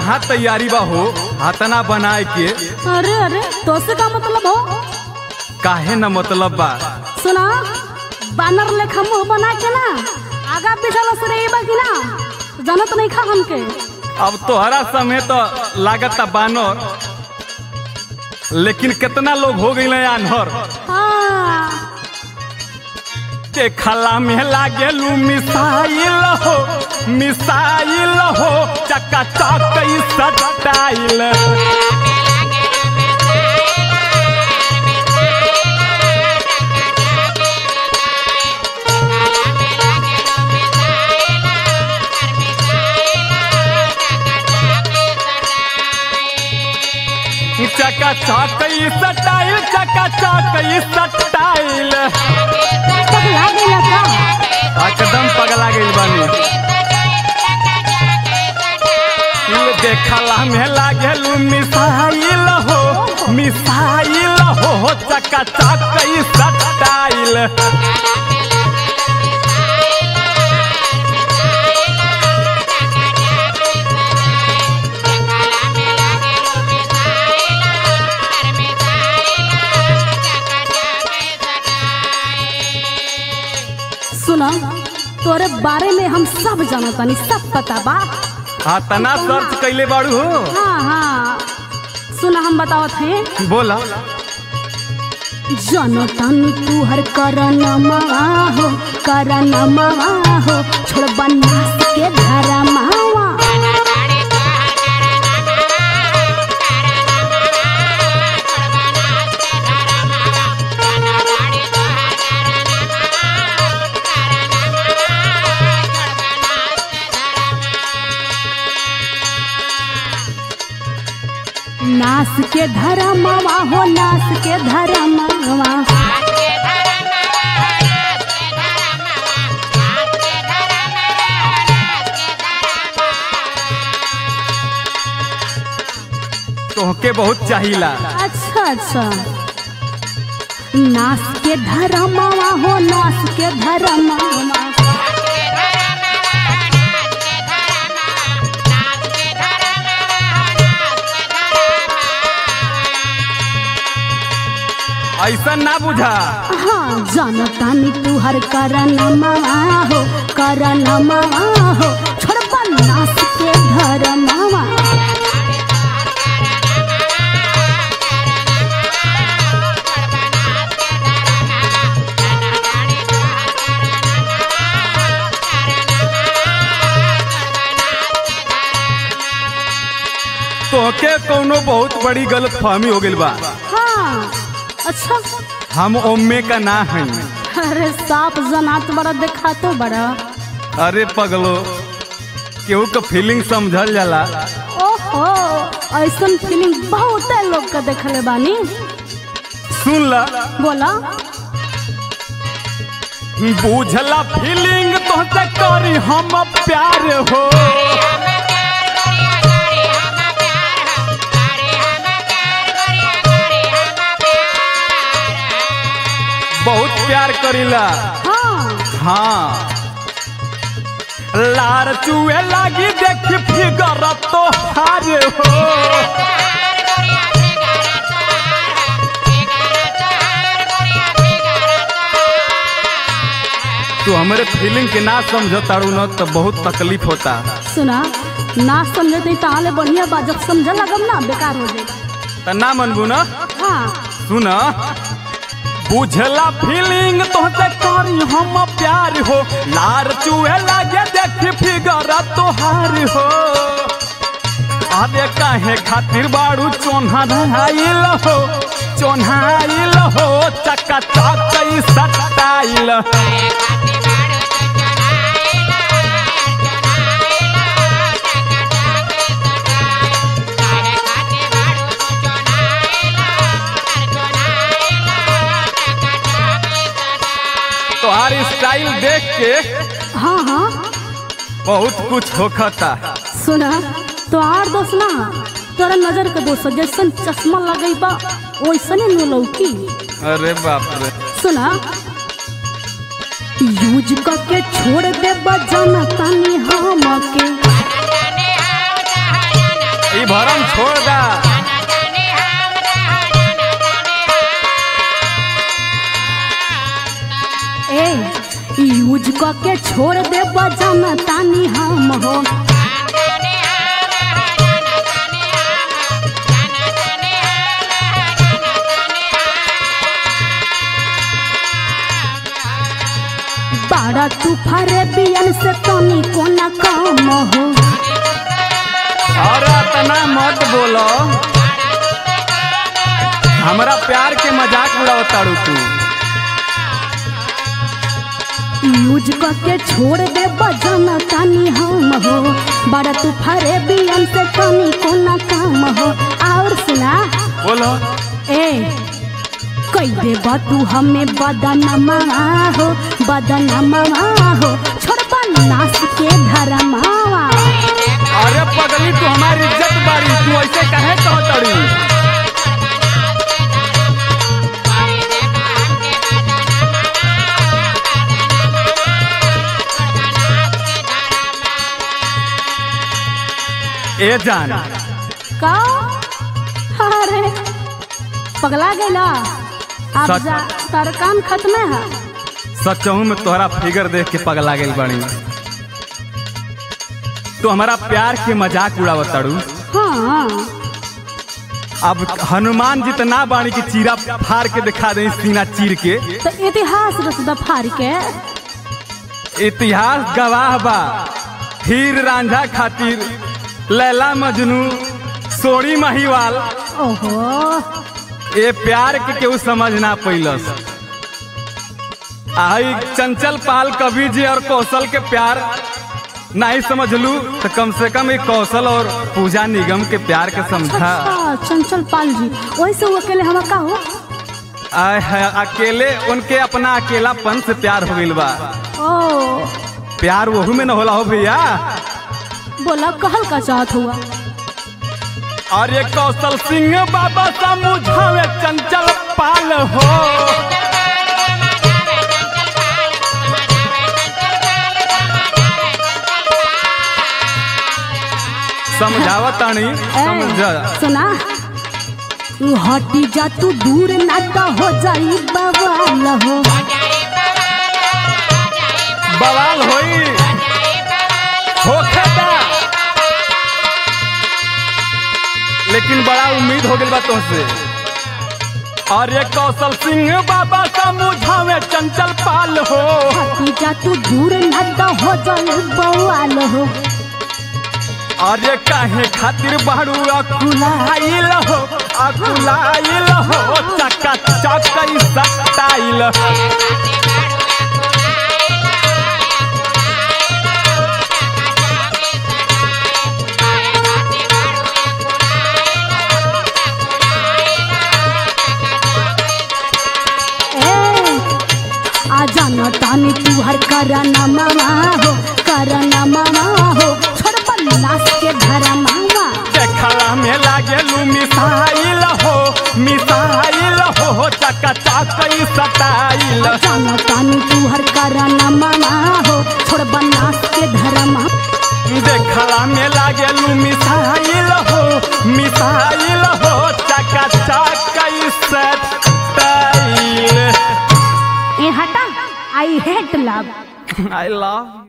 कहाँ तैयारी बा हो हाथना बनाए के अरे अरे तो से का मतलब हो काहे न मतलब बा सुना बानर लेखा मुंह बना के ना आगा पीछा लसरे बा कि ना जानत नहीं खा हमके अब तोहरा समय तो लागत बानर लेकिन कितना लोग हो गई आन्हर हाँ के खला में लागेलू मिसाइल हो मिसाइल हो चक्का चक सटाइल चक्का चक सटाइल चक्का चक सटाइल पगला गया का एकदम पगला गई बानी ये देखला में लागेलू मिसाइल हो मिसाइल हो चक्का चक सटाइल सुना तोरे बारे में हम सब जानतानी सब पता बा हाँ तना सर्च कैले बाड़ू हो हाँ हाँ सुना हम बतावत हैं बोला जनतानी तू हर करनमा हो करनमा हो छोड़ बनास के धारा मावा नास के धरा मावा हो नास के धरा मावा तोहके बहुत चाहिला अच्छा अच्छा नास के धरा मावा हो नास के धरा मावा ऐसा ना बुझा हाँ जानतानी तू हर करनमा हो करनमा हो छोड़ बनास के धरा मावा तोहके कोनो बहुत बड़ी गलत फहमी हो गइल बा हाँ अच्छा हम ओम्मे का ना हई अरे साफ जनात बड़ा देखा तो बड़ा अरे पगलो केहू का फीलिंग समझल जाला ओहो ऐसन फीलिंग बहुत लोग का देखले बानी सुन ला बोला बुझला फीलिंग तोहसे करी हम प्यार हो बहुत प्यार करीला हाँ हाँ लार चुए लागी देख फिगर तो हार हो तू हमारे फीलिंग के ना समझ तारू न तो बहुत तकलीफ होता सुना ना समझे तो ताले बढ़िया बा जब समझ लगम ना बेकार हो जाएगा त ना मनबू न हाँ सुन बुझला फीलिंग तोहसे करी हम प्यार हो लार चुए लागे देख फिगर तोहार हो अरे काहे खातिर बाड़ू चोन्हा धराइल हो चोन्हाइल हो चक्का चक सटाइल तोहार स्टाइल देख के हाँ हाँ बहुत कुछ होखता सुना तो आर दोस्त ना तोरा नजर के दोस्त जैसन चश्मा लगई बा वैसने नु लौकी अरे बाप रे सुना यूज करके छोड़ दे बजाना तानी हम के ई भरम छोड़ दा ए यूज क के छोड़ दे बजन तानी हम हो बाड़ा तू फरे बियन से तनी कोना काम हो और इतना मत बोलो हमरा प्यार के मजाक उड़ाओ ताड़ू तू यूज क के छोड़ दे बजन तानी हम हो बड़ा तू फरे बियन से तनी कोना काम हो और सुना बोलो ए कई दे तू हमें बदनमा हो बदनमा हो छोड़बा नास के धरमावा अरे पगली तू हमारी इज्जत बारी तू ऐसे कहे कहो ताड़ू ए जान का अरे पगला गेला अब सच- जा तार काम खत्म है सचहू में तोहरा फिगर देख के पगला गेल बड़ी तू हमारा प्यार के मजाक उड़ावत ताड़ू हाँ अब हनुमान जितना बाणी की चीरा फाड़ के दिखा दे सीना चीर के तो इतिहास रस दफार के इतिहास गवाह बा हीर रांझा खातिर लैला मजनू सोड़ी महिवाल ओहो ए प्यार के केहू समझ ना पैलस आई चंचल पाल कवि जी और कौशल के प्यार नहीं समझलू तो कम से कम एक कौशल और पूजा निगम के प्यार के समझा अच्छा चंचल पाल जी वैसे वो अकेले हम का हो आय है अकेले उनके अपना अकेलापन से प्यार हो गइल बा ओ प्यार वहू में न होला हो भैया बोला कहल का चाहत हुआ और ये कौशल सिंह बाबा समझावे चंचल पाल हो समझावा तानी ए, समझा सुना तू हटी जा तू दूर ना तो हो जाई बवाल हो बवाल होई होखेदा लेकिन बड़ा उम्मीद हो गइल बा तुमसे और ये कौशल सिंह बाबा समझावे चंचल पाल हो हटी जा तू दूर ना तो हो जाई बवाल हो और ये काहे खातिर बाड़ू अकुलाइल हो अकुलाइल हो चका चक सटाइल ए आ जाना तानी तू हर करना मामा हो करना मामा हो छोड़ बल्लास के धरा मामा देखला में लागेलू मिसाइल हो मिसाइल हो चका चक सटाइल जाना तानी तू हर करना मामा हो छोड़ बल्लास के धरा मामा देखला में लागेलू मिसाइल हो मिसाइल हो चका चक सटाइल ए हटा I hate love I love